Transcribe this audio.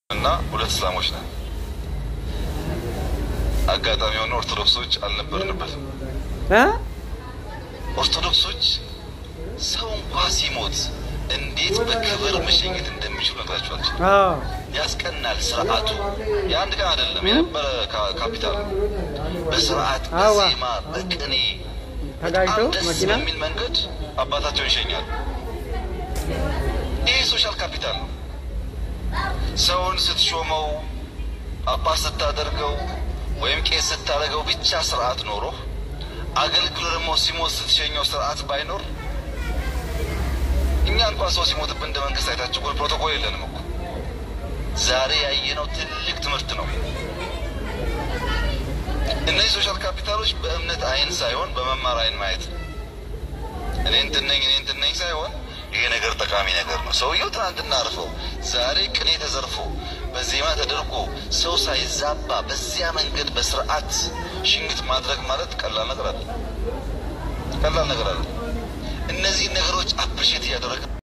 እና ሁለት እስላሞች ነን። አጋጣሚ የሆነ ኦርቶዶክሶች አልነበርንበትም። እ ኦርቶዶክሶች ሰው እንኳ ሲሞት እንዴት በክብር መሸኘት እንደሚችሉ ነግራቸዋል። አዎ ያስቀናል። ስርዓቱ የአንድ ቀን አይደለም፣ የነበረ ካ- ካፒታል ነው። በስርዓት አዋ። በዜማ በቅኔ ተጋጭቶ በጣም ደስ መኪና በሚል መንገድ አባታቸውን ይሸኛል። ይህ ሶሻል ካፒታል ነው። ሰውን ስትሾመው አባት ስታደርገው ወይም ቄስ ስታደርገው ብቻ ስርዓት ኖሮ አገልግሎ ደግሞ ሲሞት ስትሸኘው ስርዓት ባይኖር እኛ እንኳን ሰው ሲሞትብን እንደ መንግስት አይታችሁ እኮ ፕሮቶኮል የለንም እኮ። ዛሬ ያየነው ትልቅ ትምህርት ነው። እነዚህ ሶሻል ካፒታሎች በእምነት አይን ሳይሆን በመማር አይን ማየት ነው። እኔ እንትን ነኝ እኔ እንትን ነኝ ሳይሆን ይሄ ነገር ጠቃሚ ነገር ነው። ሰውየው ትናንትና አርፈው ዛሬ ቅኔ ተዘርፎ በዜማ ተደርጎ ሰው ሳይዛባ በዚያ መንገድ በስርዓት ሽኝት ማድረግ ማለት ቀላል ነገር አለ። ቀላል ነገር አለ። እነዚህ ነገሮች አፕሪሼት እያደረግ